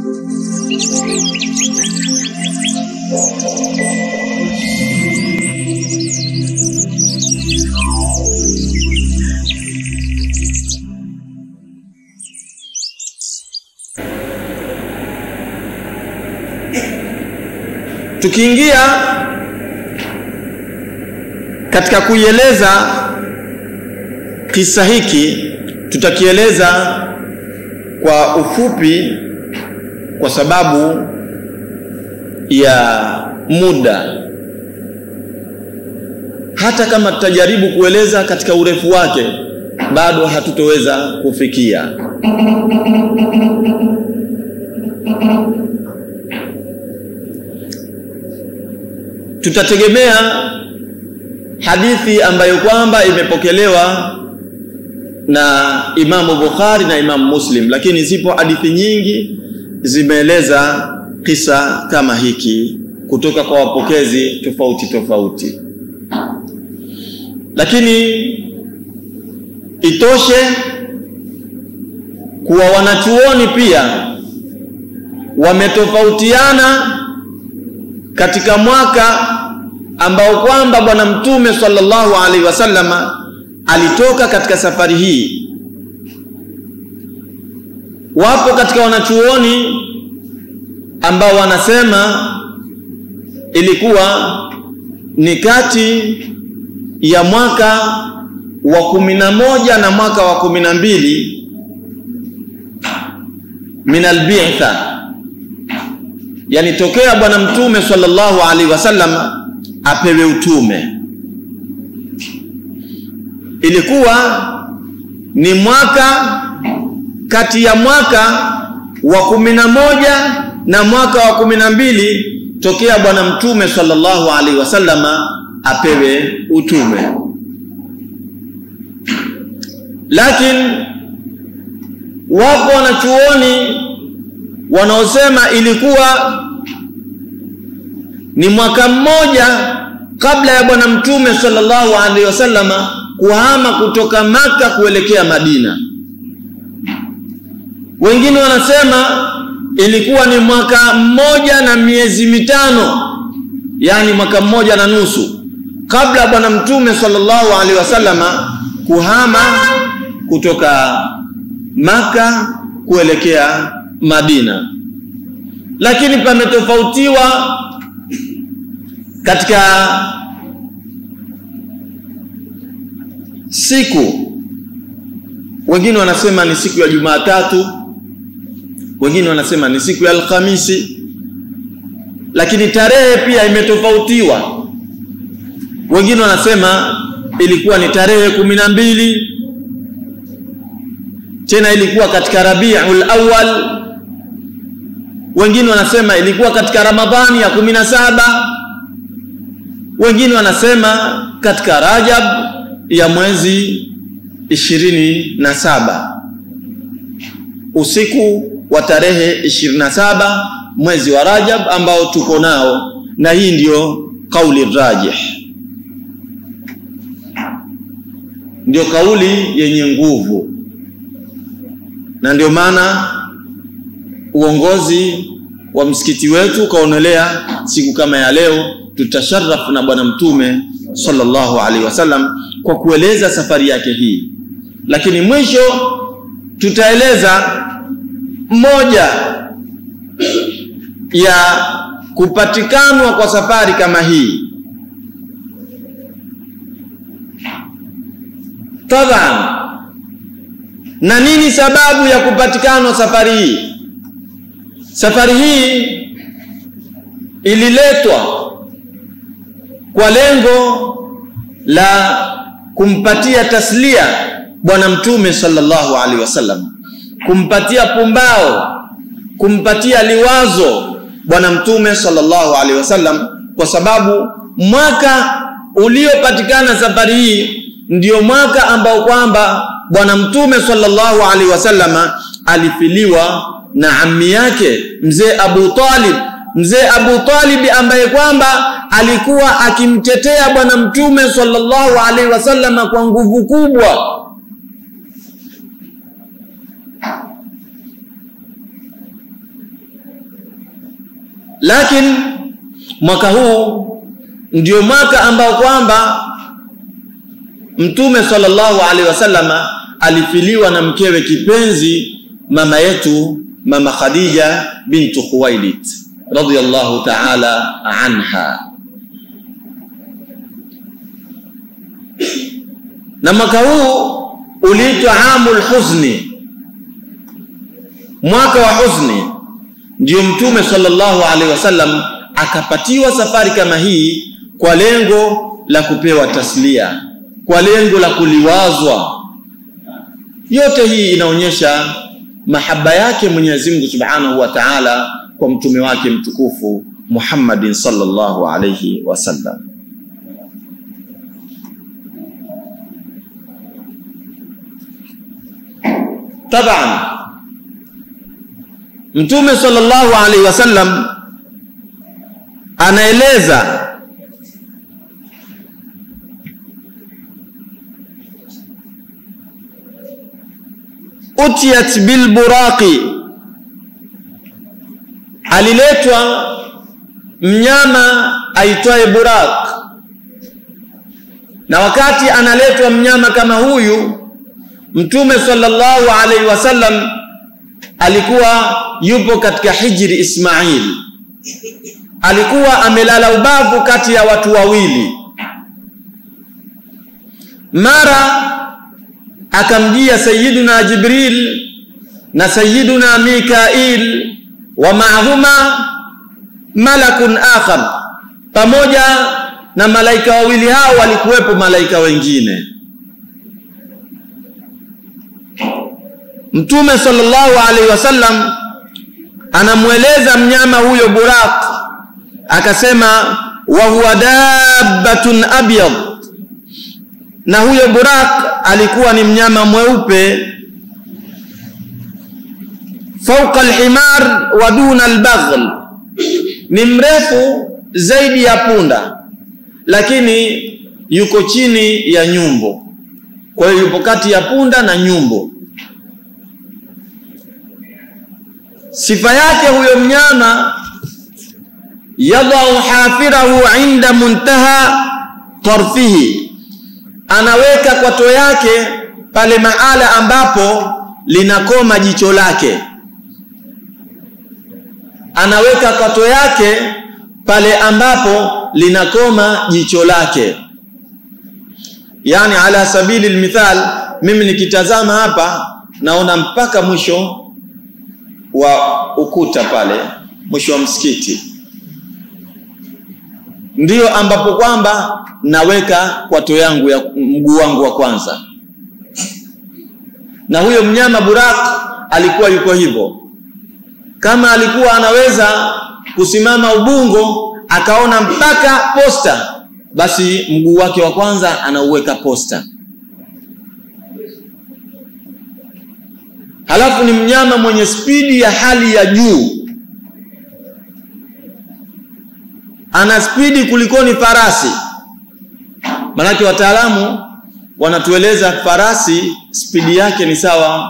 tukiingia katika kuieleza kisa hiki tutakieleza kwa ufupi kwa sababu ya muda hata kama tutajaribu kueleza katika urefu wake bado hatutoweza kufikia tutategemea hadithi ambayo kwamba imepokelewa na Imamu Bukhari na Imamu Muslim, lakini zipo hadithi nyingi zimeeleza kisa kama hiki kutoka kwa wapokezi tofauti tofauti, lakini itoshe kuwa wanachuoni pia wametofautiana katika mwaka ambao kwamba bwana mtume sallallahu alaihi wasallama alitoka katika safari hii wapo katika wanachuoni ambao wanasema ilikuwa ni kati ya mwaka wa kumi na moja na mwaka wa kumi na mbili min albitha yani tokea bwana mtume sallallahu alaihi wasallam apewe utume ilikuwa ni mwaka kati ya mwaka wa kumi na moja na mwaka wa kumi na mbili tokea bwana mtume sallallahu alaihi wasallama apewe utume lakini wapo wanachuoni wanaosema ilikuwa ni mwaka mmoja kabla ya bwana mtume sallallahu alaihi wasallama kuhama kutoka maka kuelekea madina wengine wanasema ilikuwa ni mwaka mmoja na miezi mitano yani mwaka mmoja na nusu kabla ya bwana mtume sallallahu alaihi wasallama kuhama kutoka maka kuelekea madina lakini pametofautiwa katika siku wengine wanasema ni siku ya jumatatu wengine wanasema ni siku ya alhamisi lakini tarehe pia imetofautiwa wengine wanasema ilikuwa ni tarehe kumi na mbili tena ilikuwa katika rabiul awal wengine wanasema ilikuwa katika ramadhani ya kumi na saba wengine wanasema katika rajab ya mwezi ishirini na saba usiku wa tarehe ishirini na saba mwezi wa rajab ambao tuko nao na hii ndiyo kauli rajih ndio kauli yenye nguvu na ndio maana uongozi wa msikiti wetu ukaonelea siku kama ya leo tutasharafu na bwana mtume sallallahu alaihi wasallam kwa kueleza safari yake hii lakini mwisho tutaeleza moja ya kupatikanwa kwa safari kama hii taban na nini sababu ya kupatikanwa safari hii safari hii ililetwa kwa lengo la kumpatia taslia bwana mtume sallallahu alaihi wasallam kumpatia pumbao kumpatia liwazo bwana mtume sallallahu alaihi wasallam kwa sababu mwaka uliopatikana safari hii ndio mwaka ambao kwamba bwana mtume sallallahu alaihi wasallama alifiliwa na ammi yake mzee Abu Talib mzee Abu Talib ambaye kwamba alikuwa akimtetea bwana mtume sallallahu alaihi wasallama kwa nguvu kubwa lakini mwaka huu ndio mwaka ambao kwamba mtume sallallahu alaihi wasallama alifiliwa na mkewe kipenzi mama yetu mama Khadija bintu Khuwailid radhiyallahu ta'ala anha na mwaka huu uliitwa amul huzni mwaka wa huzni ndio mtume sallallahu alaihi wasallam akapatiwa safari kama hii kwa lengo la kupewa taslia kwa lengo la kuliwazwa yote hii inaonyesha mahaba yake Mwenyezi Mungu Subhanahu wa Ta'ala kwa mtume wake mtukufu Muhammadin sallallahu alayhi wasallam taban mtume sallallahu alaihi wasallam anaeleza utiyat bilburaqi aliletwa mnyama aitwaye buraq na wakati analetwa mnyama kama huyu mtume sallallahu alaihi wasallam alikuwa yupo katika hijri Ismail alikuwa amelala ubavu kati ya watu wawili mara akamjia sayyiduna Jibril na sayyiduna Mikail wa maahuma malakun akhar pamoja na malaika wawili hao walikuwepo malaika wengine Mtume sallallahu alaihi wasallam anamweleza mnyama huyo Buraq akasema wa huwa dabbatun abyad na huyo Buraq alikuwa ni mnyama mweupe fauqa alhimar wa duna albaghl ni mrefu zaidi ya punda lakini yuko chini ya nyumbo kwa hiyo yupo kati ya punda na nyumbo sifa yake huyo mnyama yadau hafirahu inda muntaha tarfihi anaweka kwato yake pale mahala ambapo linakoma jicho lake anaweka kwato yake pale ambapo linakoma jicho lake yani ala sabili almithal mimi nikitazama hapa naona mpaka mwisho wa ukuta pale mwisho wa msikiti ndiyo ambapo kwamba naweka kwato yangu ya mguu wangu wa kwanza na huyo mnyama Burak alikuwa yuko hivyo kama alikuwa anaweza kusimama Ubungo akaona mpaka posta basi mguu wake wa kwanza anauweka posta halafu ni mnyama mwenye spidi ya hali ya juu ana spidi kulikoni farasi manake wataalamu wanatueleza farasi spidi yake ni sawa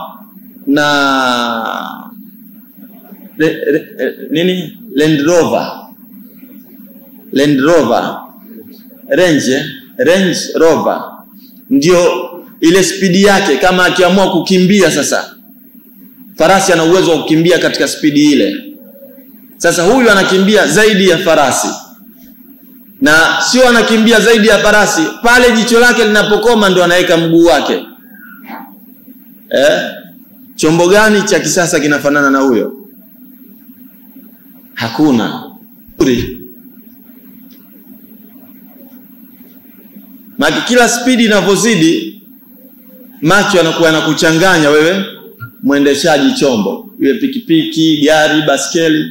na re, re, nini Land Rover Land Rover Range Range Rover ndio ile spidi yake kama akiamua kukimbia sasa farasi ana uwezo wa kukimbia katika spidi ile sasa huyu anakimbia zaidi ya farasi na sio anakimbia zaidi ya farasi pale jicho lake linapokoma ndo anaweka mguu wake eh? chombo gani cha kisasa kinafanana na huyo hakuna maki kila spidi inavyozidi macho yanakuwa yanakuchanganya wewe mwendeshaji chombo iwe pikipiki gari baskeli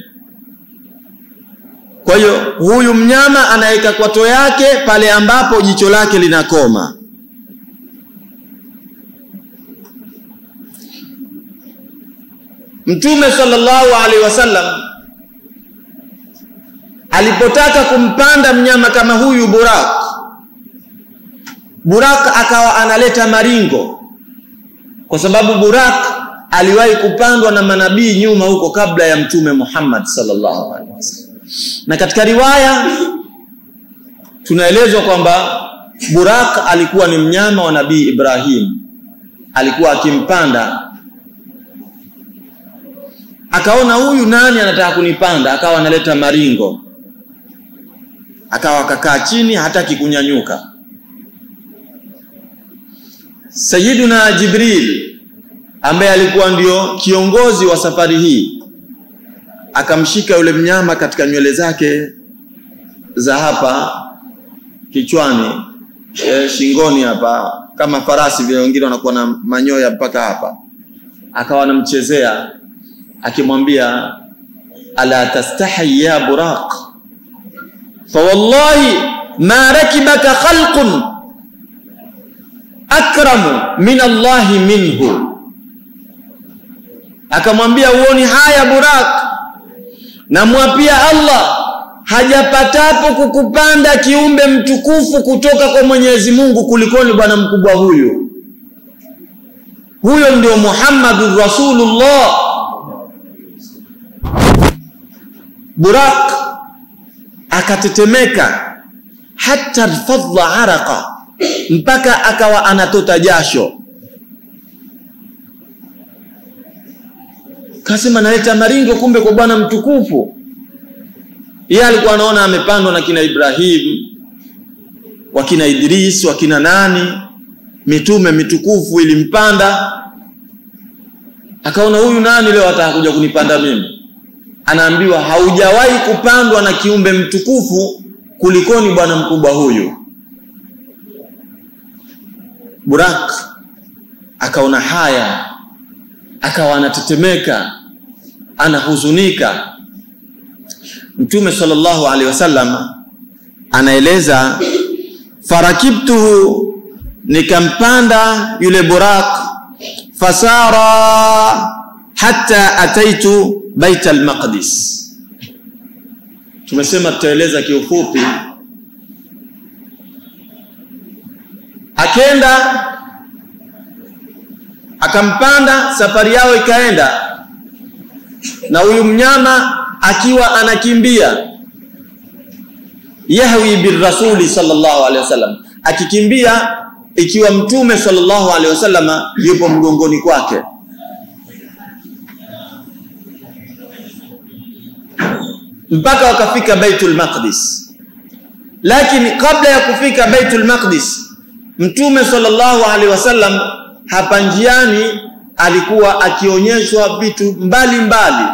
kwa hiyo huyu mnyama anaweka kwato yake pale ambapo jicho lake linakoma Mtume sallallahu alaihi wasallam alipotaka kumpanda mnyama kama huyu Burak Burak akawa analeta maringo kwa sababu Burak aliwahi kupandwa na manabii nyuma huko kabla ya Mtume Muhammad sallallahu alaihi wasallam na katika riwaya tunaelezwa kwamba Burak alikuwa ni mnyama wa Nabii Ibrahim, alikuwa akimpanda. Akaona huyu nani anataka kunipanda, akawa analeta maringo, akawa akakaa chini, hataki kunyanyuka. Sayyiduna Jibril ambaye alikuwa ndio kiongozi wa safari hii akamshika yule mnyama katika nywele zake za hapa kichwani e, shingoni hapa kama farasi vile, wengine wanakuwa na manyoya mpaka hapa, akawa anamchezea akimwambia, ala tastahi ya buraq fa wallahi ma rakibaka khalqun akramu min Allahi minhu, akamwambia uoni haya Burak, namwapia Allah hajapatapo kukupanda kiumbe mtukufu kutoka kwa Mwenyezi Mungu kulikoni bwana mkubwa huyu. Huyo ndio Muhammadur Rasulullah. Burak akatetemeka hata rfadha araqa, mpaka akawa anatota jasho. Kasema naleta maringo, kumbe kwa bwana mtukufu yeye alikuwa anaona amepandwa na kina Ibrahim, wakina Idris, wakina nani, mitume mitukufu ilimpanda. Akaona huyu nani leo ataka kuja kunipanda mimi? Anaambiwa haujawahi kupandwa na kiumbe mtukufu kulikoni bwana mkubwa huyu. Burak akaona haya, akawa anatetemeka, anahuzunika. Mtume sallallahu alaihi wasallam anaeleza, farakibtuhu, nikampanda yule Burak, fasara hatta ataitu bait almaqdis. Tumesema tutaeleza kiufupi. Akenda akampanda, safari yao ikaenda, na huyu mnyama akiwa anakimbia yahwi birrasuli sallallahu alaihi wasallam, akikimbia ikiwa mtume sallallahu alaihi wasallam yupo mgongoni kwake. mpaka wakafika Baitul Maqdis. Lakini kabla ya kufika Baitul Maqdis, mtume sallallahu alaihi wasallam hapa njiani alikuwa akionyeshwa vitu mbalimbali mbali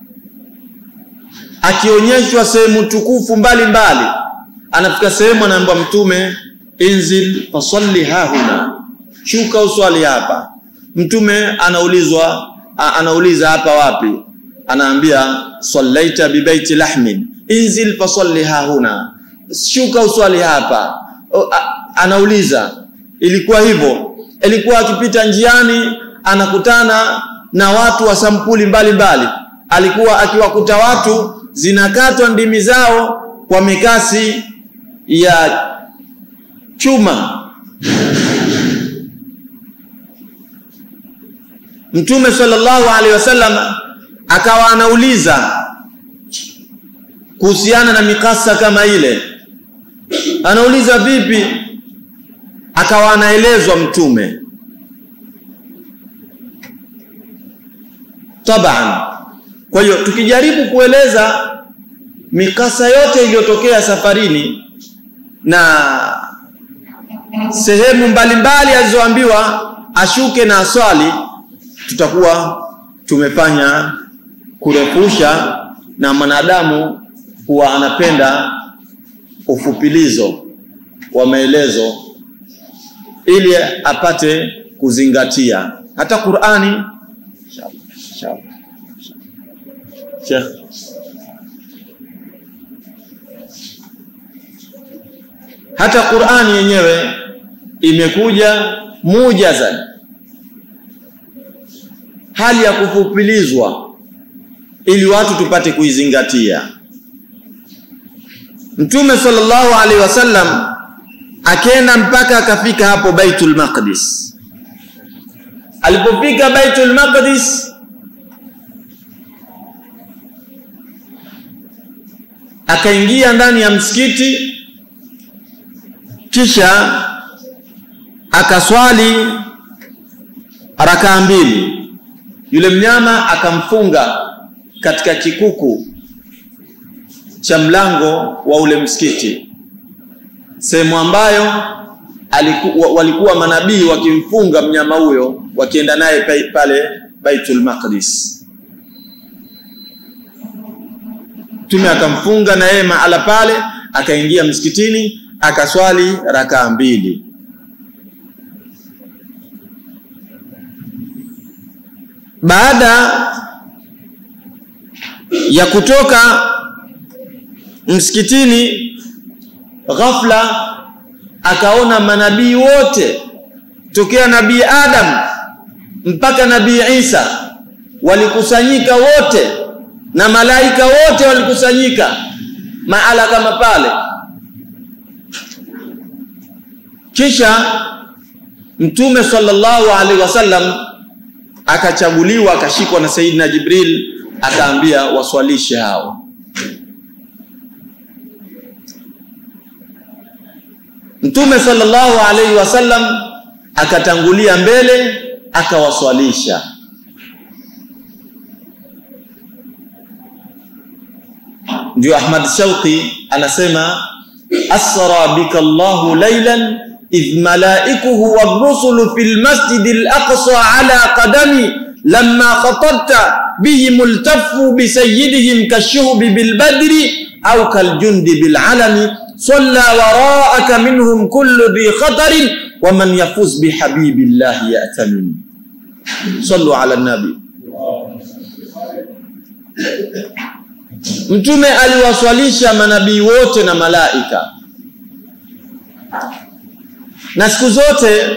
akionyeshwa sehemu tukufu mbalimbali mbali. Anafika sehemu anaambiwa Mtume, inzil fasalli hahuna, shuka uswali hapa. Mtume anaulizwa anauliza hapa wapi? Anaambia sallaita bibaiti lahmin inzil fasalli hahuna, shuka uswali hapa. O, a, anauliza ilikuwa hivyo, ilikuwa akipita njiani anakutana na watu wa sampuli mbalimbali mbali. Alikuwa akiwakuta watu zinakatwa ndimi zao kwa mikasi ya chuma. Mtume sallallahu alaihi wasallam akawa anauliza kuhusiana na mikasa kama ile, anauliza vipi? Akawa anaelezwa Mtume taban kwa hiyo tukijaribu kueleza mikasa yote iliyotokea safarini na sehemu mbalimbali alizoambiwa ashuke na aswali, tutakuwa tumefanya kurefusha, na mwanadamu huwa anapenda ufupilizo wa maelezo ili apate kuzingatia. Hata Qur'ani Sheikh hata Qur'ani yenyewe imekuja mujazan, hali ya kufupilizwa ili watu tupate kuizingatia. Mtume sallallahu alaihi wasallam akenda mpaka akafika hapo Baitul Maqdis. Alipofika Baitul Maqdis akaingia ndani ya msikiti kisha akaswali rakaa mbili yule mnyama akamfunga katika kikuku cha mlango wa ule msikiti sehemu ambayo aliku, walikuwa manabii wakimfunga mnyama huyo wakienda naye pale Baitul Maqdis Mtume akamfunga na yeye mahala pale akaingia msikitini akaswali rakaa mbili baada ya kutoka msikitini ghafla akaona manabii wote tokea nabii Adam mpaka nabii Isa walikusanyika wote na malaika wote walikusanyika mahala kama pale kisha mtume sallallahu alaihi wasallam akachaguliwa akashikwa na Saidina Jibril akaambia waswalishe hao Mtume sallallahu alaihi wasallam akatangulia mbele akawaswalisha ndio Ahmad Shauqi anasema asra bika Allahu laylan idh malaikuhu war-rusulu fil masjidil aqsa ala qadami lamma khatabta bihim iltaffu bi sayyidihim kashuhbi bil badri aw kal jundi bil alami صلى وراءك منهم كل ذي خطر ومن يفوز بحبيب الله يأتمن صلوا على النبي Mtume aliwaswalisha manabii wote na malaika, na siku zote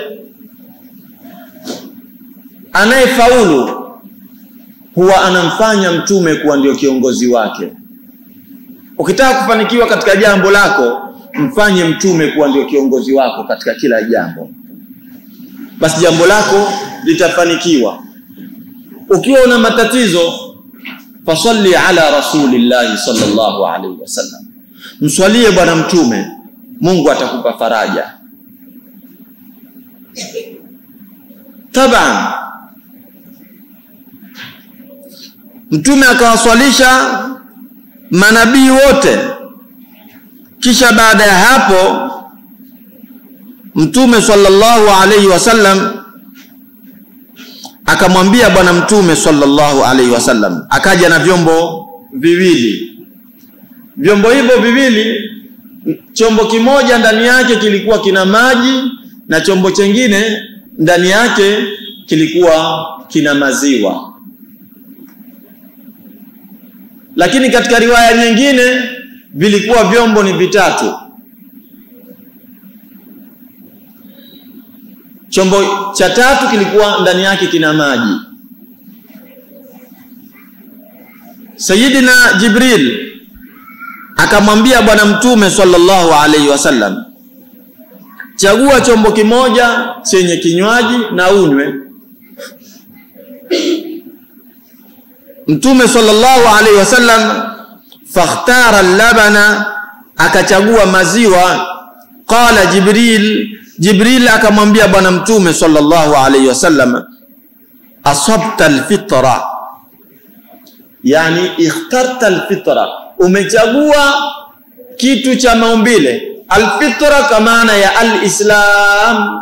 anayefaulu huwa anamfanya mtume kuwa ndio kiongozi wake. Ukitaka kufanikiwa katika jambo lako, mfanye mtume kuwa ndio kiongozi wako katika kila jambo, basi jambo lako litafanikiwa. Ukiwa una matatizo, fasalli ala rasulillahi sallallahu alaihi wasallam, mswalie bwana mtume, Mungu atakupa faraja. Taban, mtume akawaswalisha manabii wote. Kisha baada ya hapo Mtume sallallahu alaihi wasallam akamwambia bwana Mtume sallallahu alaihi wasallam, akaja na vyombo viwili. Vyombo hivyo viwili, chombo kimoja ndani yake kilikuwa kina maji na chombo chengine ndani yake kilikuwa kina maziwa lakini katika riwaya nyingine vilikuwa vyombo ni vitatu. Chombo cha tatu kilikuwa ndani yake kina maji. Sayyidina Jibril akamwambia bwana mtume sallallahu alaihi wasallam, chagua chombo kimoja chenye kinywaji na unywe. Mtume sallallahu alaihi wasallam fakhtara labana, akachagua maziwa. Qala Jibril, Jibril akamwambia bwana mtume sallallahu alaihi wasallam, asabta alfitra, yani ikhtarta alfitra, umechagua kitu cha maumbile. Alfitra kwa maana ya alislam,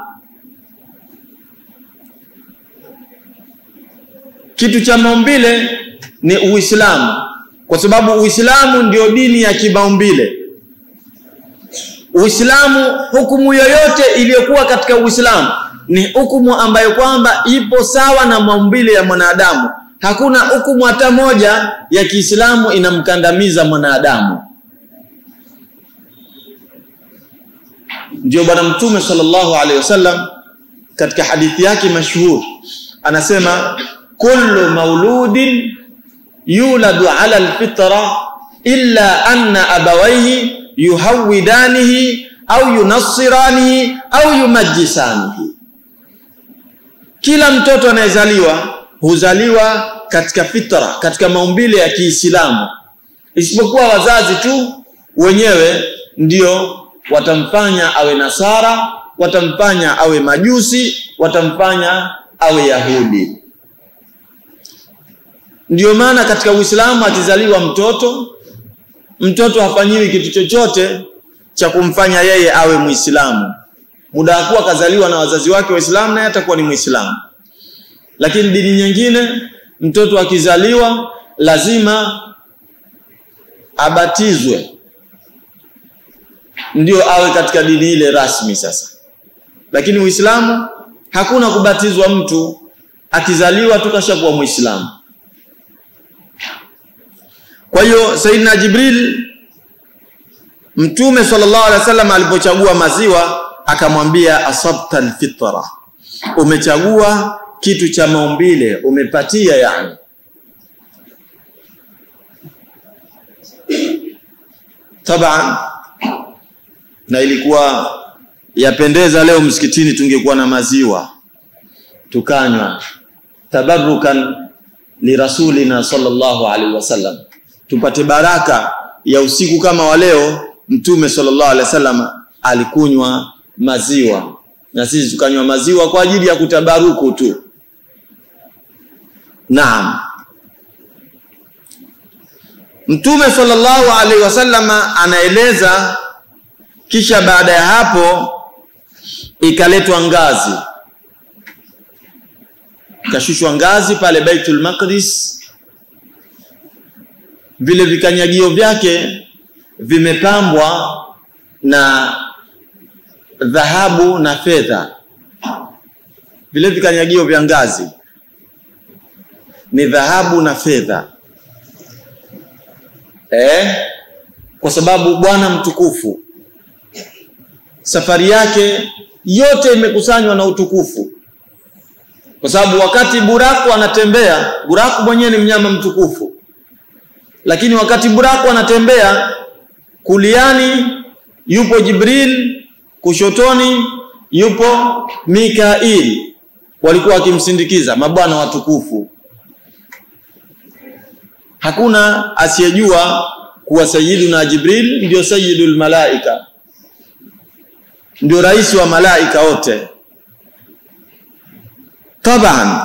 kitu cha maumbile ni Uislamu, kwa sababu Uislamu ndio dini ya kimaumbile. Uislamu, hukumu yoyote iliyokuwa katika Uislamu ni hukumu ambayo kwamba ipo sawa na maumbile ya mwanadamu. Hakuna hukumu hata moja ya Kiislamu inamkandamiza mwanadamu. Ndio Bwana Mtume sallallahu alaihi wasallam katika hadithi yake mashhur anasema, kullu mauludin yuladu ala alfitra illa anna abawaihi yuhawidanihi au yunassiranihi au yumajjisanihi, kila mtoto anayezaliwa huzaliwa katika fitra, katika maumbile ya Kiislamu, isipokuwa wazazi tu wenyewe ndio watamfanya awe nasara watamfanya awe majusi watamfanya awe yahudi ndio maana katika uislamu akizaliwa mtoto mtoto hafanyiwi kitu chochote cha kumfanya yeye awe muislamu muda akuwa kazaliwa na wazazi wake waislamu naye atakuwa ni muislamu lakini dini nyingine mtoto akizaliwa lazima abatizwe ndio awe katika dini ile rasmi sasa lakini uislamu hakuna kubatizwa mtu akizaliwa tu kashakuwa muislamu kwa hiyo saidina jibril mtume sallallahu alaihi wasallam alipochagua maziwa akamwambia asabta alfitra umechagua kitu cha maumbile umepatia yani taban na ilikuwa yapendeza leo msikitini tungekuwa na maziwa tukanywa tabarukan lirasulina sallallahu alaihi wasallam tupate baraka ya usiku kama wa leo mtume sallallahu alaihi wasallam alikunywa maziwa na sisi tukanywa maziwa kwa ajili ya kutabaruku tu naam mtume sallallahu alaihi wasallam anaeleza kisha baada ya hapo ikaletwa ngazi ikashushwa ngazi pale Baitul Maqdis vile vikanyagio vyake vimepambwa na dhahabu na fedha vile vikanyagio vya ngazi ni dhahabu na fedha eh kwa sababu bwana mtukufu safari yake yote imekusanywa na utukufu kwa sababu wakati buraku anatembea buraku mwenyewe ni mnyama mtukufu lakini wakati buraku anatembea kuliani yupo jibril kushotoni yupo mikail walikuwa wakimsindikiza mabwana watukufu hakuna asiyejua kuwa sayyiduna jibril ndio sayyidul malaika ndio rais wa malaika wote taban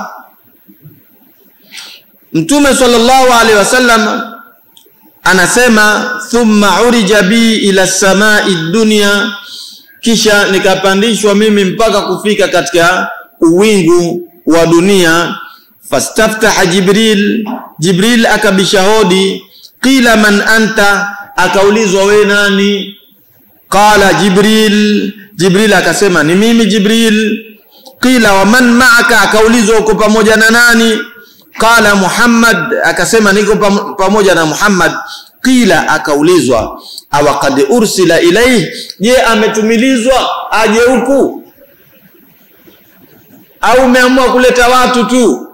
mtume sallallahu alaihi wasallam anasema thumma urija bi ila samai dunya kisha nikapandishwa mimi mpaka kufika katika uwingu wa dunia fastaftaha jibril jibril akabisha hodi qila man anta akaulizwa we nani qala jibril jibril akasema ni mimi jibril qila wa man ma'aka akaulizwa uko pamoja na nani qala muhammad akasema niko pam, pamoja na muhammad qila akaulizwa awa qad ursila ilayhi je ametumilizwa aje huku au umeamua kuleta watu tu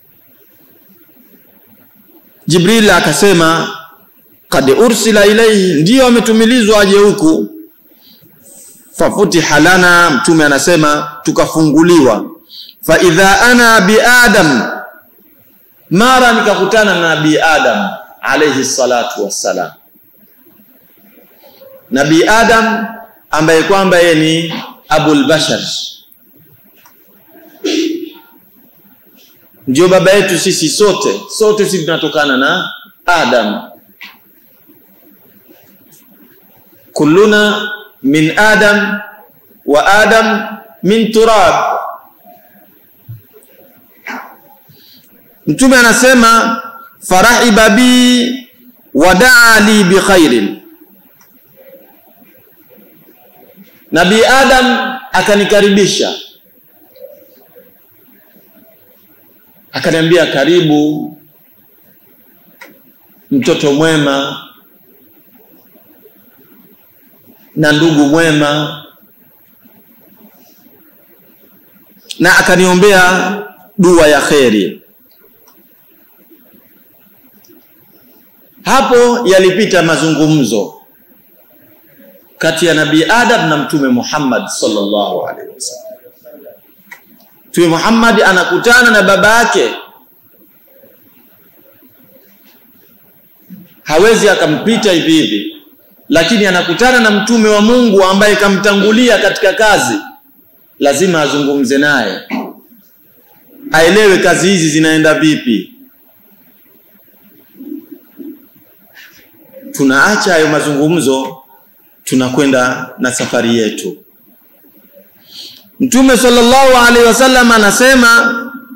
jibril akasema qad ursila ilayhi ndio ametumilizwa aje huku fafutiha lana mtume anasema tukafunguliwa fa idha ana bi adam mara nikakutana na nabii adam alayhi salatu wassalam nabii adam ambaye kwamba yeye ni abul bashar ndio baba yetu sisi sote sote sisi tunatokana na adam kulluna min adam wa adam min turab mtume anasema farahiba bi wadaa li bikhairin nabii adam akanikaribisha akaniambia karibu mtoto mwema na ndugu mwema na akaniombea dua ya kheri hapo yalipita mazungumzo kati ya nabii adam na mtume muhammad sallallahu alaihi wasallam mtume muhammad anakutana na baba yake hawezi akampita hivi hivi lakini anakutana na mtume wa Mungu ambaye kamtangulia katika kazi, lazima azungumze naye, aelewe kazi hizi zinaenda vipi. Tunaacha hayo mazungumzo, tunakwenda na safari yetu. Mtume sallallahu alaihi wasallam anasema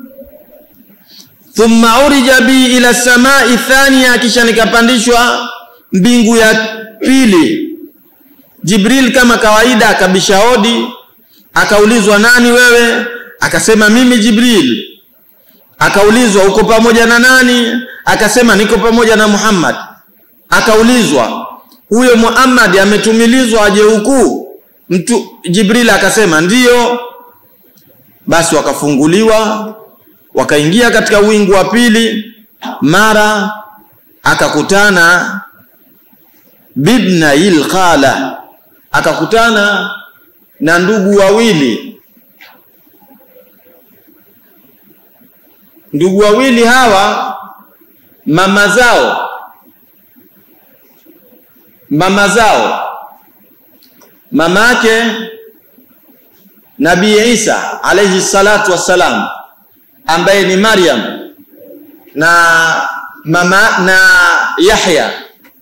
thumma urija bi ila samai thania, kisha nikapandishwa mbingu ya pili. Jibril kama kawaida akabisha hodi, akaulizwa nani wewe? Akasema mimi Jibril. Akaulizwa uko pamoja na nani? Akasema niko pamoja na Muhammad. Akaulizwa huyo Muhammad ametumilizwa aje huku? Mtu Jibril akasema ndiyo. Basi wakafunguliwa wakaingia katika wingu wa pili, mara akakutana bibna il khala, akakutana na ndugu wawili. Ndugu wawili hawa mama zao mama zao mamake Nabii Isa alayhi salatu wassalam ambaye ni Maryam na mama na Yahya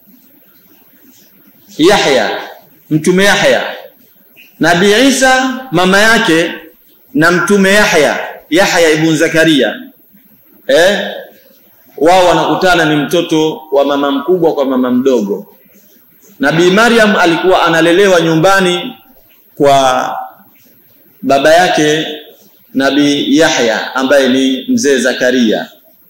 Yahya mtume Yahya Nabii Isa mama yake na mtume Yahya Yahya ibn Zakaria eh wao wanakutana ni mtoto wa mama mkubwa kwa mama mdogo Nabii Maryam alikuwa analelewa nyumbani kwa baba yake Nabii Yahya ambaye ni mzee Zakaria.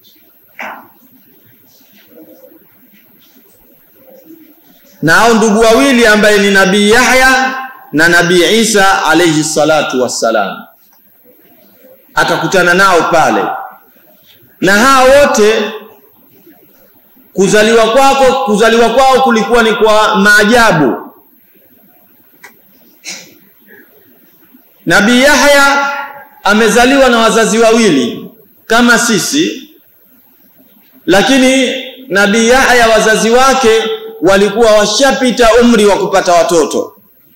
Na hao ndugu wawili ambaye ni Nabii Yahya na Nabii Isa alayhi salatu wassalam, akakutana nao pale, na hao wote kuzaliwa kwako kuzaliwa kwao kulikuwa ni kwa maajabu. Nabii Yahya amezaliwa na wazazi wawili kama sisi, lakini Nabii Yahya wazazi wake walikuwa washapita umri wa kupata watoto,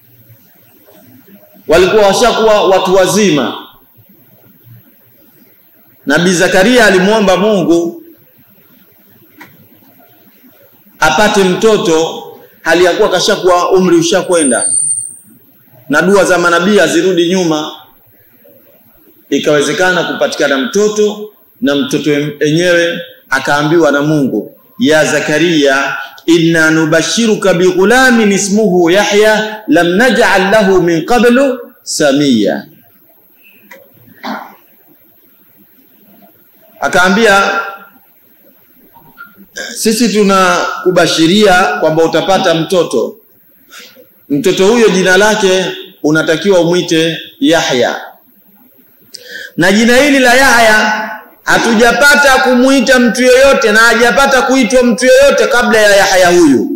walikuwa washakuwa watu wazima. Nabii Zakaria alimwomba Mungu apate mtoto hali ya kuwa kashakuwa umri ushakwenda, na dua za manabii azirudi nyuma. Ikawezekana kupatikana mtoto, na mtoto enyewe akaambiwa na Mungu, ya Zakaria, inna nubashiruka bighulamin ismuhu Yahya lam naj'al lahu min qablu samia. Akaambia sisi tunakubashiria kwamba utapata mtoto. Mtoto huyo jina lake unatakiwa umwite Yahya, na jina hili la Yahya hatujapata kumwita mtu yoyote na hajapata kuitwa mtu yoyote kabla ya Yahya huyu.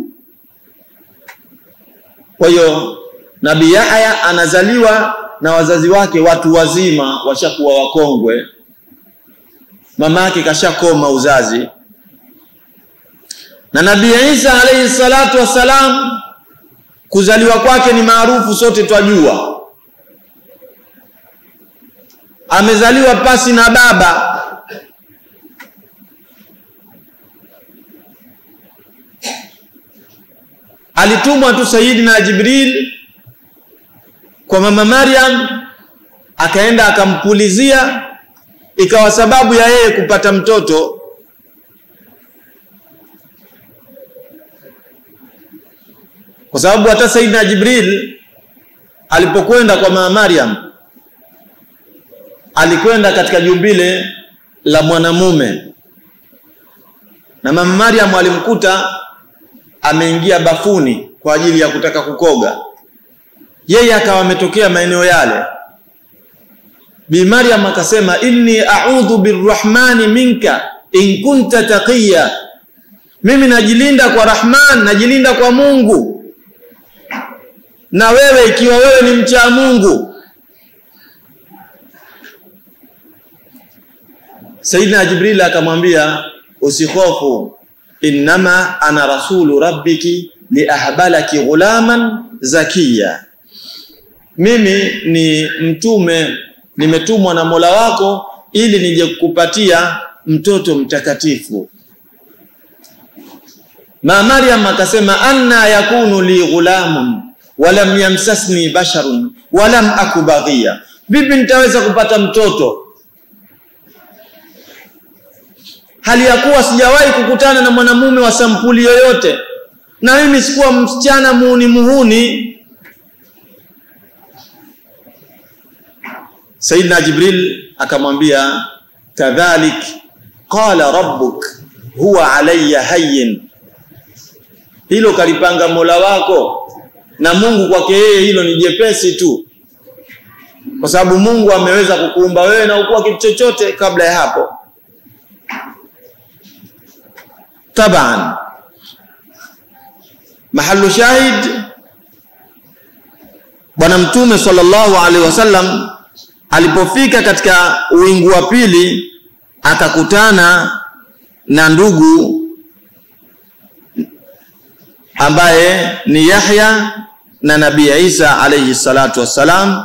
Kwa hiyo Nabii Yahya anazaliwa na wazazi wake watu wazima, washakuwa wakongwe, mama yake kashakoma uzazi na Nabii Isa alayhi salatu wassalam kuzaliwa kwake ni maarufu, sote twajua. Amezaliwa pasi na baba. Alitumwa tu Sayyidina Jibril kwa mama Maryam, akaenda akampulizia, ikawa sababu ya yeye kupata mtoto kwa sababu hata Saidina Jibril alipokwenda kwa mama Maryam alikwenda katika jumbile la mwanamume, na mama Maryam alimkuta ameingia bafuni kwa ajili ya kutaka kukoga, yeye akawa ametokea maeneo yale. Bi Maryam akasema, inni a'udhu birrahmani minka in kunta taqiya, mimi najilinda kwa Rahman, najilinda kwa Mungu na wewe ikiwa wewe ni mcha Mungu. Saidina Jibril akamwambia usihofu, innama ana rasulu rabbiki liahbalaki ghulaman zakiya, mimi ni mtume, nimetumwa na Mola wako ili nije kukupatia mtoto mtakatifu. Ma Maryam akasema anna yakunu li ghulamun walam yamsasni basharun walam aku baghiya, vipi nitaweza kupata mtoto hali ya kuwa sijawahi kukutana na mwanamume wa sampuli yoyote, na mimi sikuwa msichana muhuni muhuni. Saidina Jibril akamwambia kadhalik qala rabbuk huwa alayya hayyin, hilo kalipanga Mola wako na Mungu kwake yeye hilo ni jepesi tu, kwa sababu Mungu ameweza kukuumba wewe na ukuwa kitu chochote kabla ya hapo. Taban, mahalu shahid, Bwana Mtume sallallahu alaihi wasallam alipofika katika uwingu wa pili akakutana na ndugu ambaye ni Yahya na Nabii Isa alayhi salatu wassalam.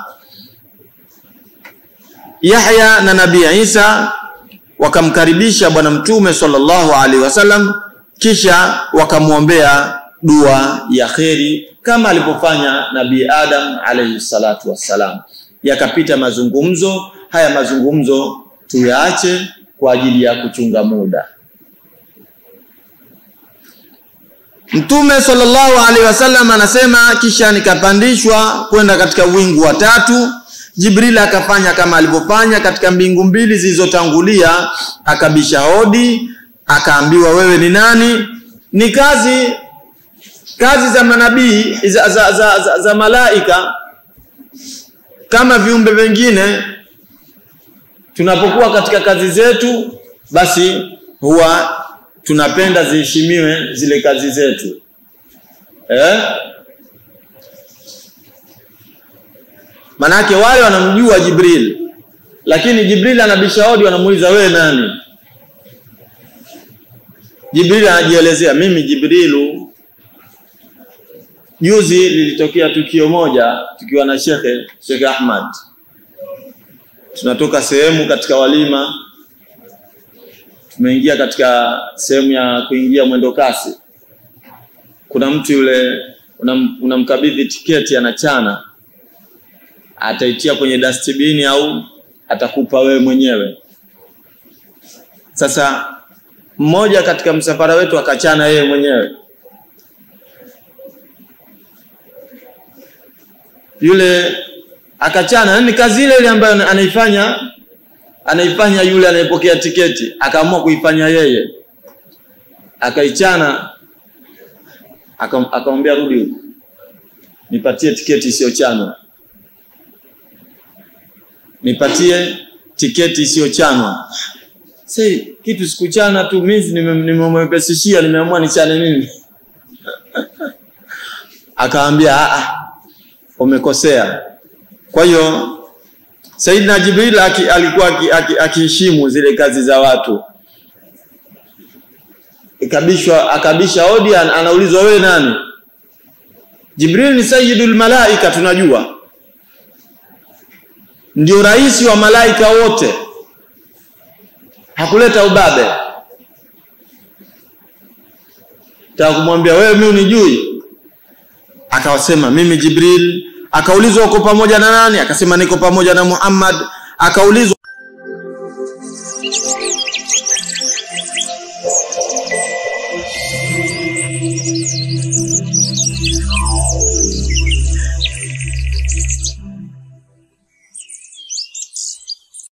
Yahya na Nabii Isa wakamkaribisha Bwana Mtume sallallahu alaihi wasallam, kisha wakamwombea dua ya kheri kama alivyofanya Nabii Adam alayhi salatu wassalam. Yakapita mazungumzo haya, mazungumzo tuyaache kwa ajili ya kuchunga muda. Mtume sallallahu alaihi wasallam anasema, kisha nikapandishwa kwenda katika wingu wa tatu. Jibril akafanya kama alivyofanya katika mbingu mbili zilizotangulia, akabisha hodi, akaambiwa wewe ni nani? Ni kazi kazi za manabii za, za, za, za, za malaika kama viumbe vingine. Tunapokuwa katika kazi zetu, basi huwa tunapenda ziheshimiwe zile kazi zetu eh? Manake wale wanamjua Jibril, lakini Jibril anabisha hodi, wanamuuliza wewe nani? Jibril anajielezea, mimi Jibrilu. Juzi lilitokea tukio moja tukiwa na shekhe Shekhe Ahmad, tunatoka sehemu katika walima tumeingia katika sehemu ya kuingia mwendo kasi. Kuna mtu yule unamkabidhi una tiketi, anachana, ataitia kwenye dustbin au atakupa wewe mwenyewe. Sasa mmoja katika msafara wetu akachana yeye mwenyewe, yule akachana, ni kazi ile ile ambayo anaifanya anaifanya yule anayepokea tiketi, akaamua kuifanya yeye, akaichana, akamwambia rudi huko, nipatie tiketi isiyochanwa, nipatie tiketi isiyochanwa. Sasa kitu sikuchana tu mimi, nimemwepesishia, nimeamua nichane mimi akaambia a umekosea. Kwa hiyo Saidina Jibril aki, alikuwa akiheshimu aki, aki zile kazi za watu. Ikabishwa akabisha hodi, anaulizwa wewe nani? Jibril ni sayyidul malaika, tunajua ndio rais wa malaika wote, hakuleta ubabe. Taka kumwambia wewe, mimi unijui? Akawasema mimi Jibril akaulizwa uko pamoja na nani? Akasema niko pamoja na Muhammad. Akaulizwa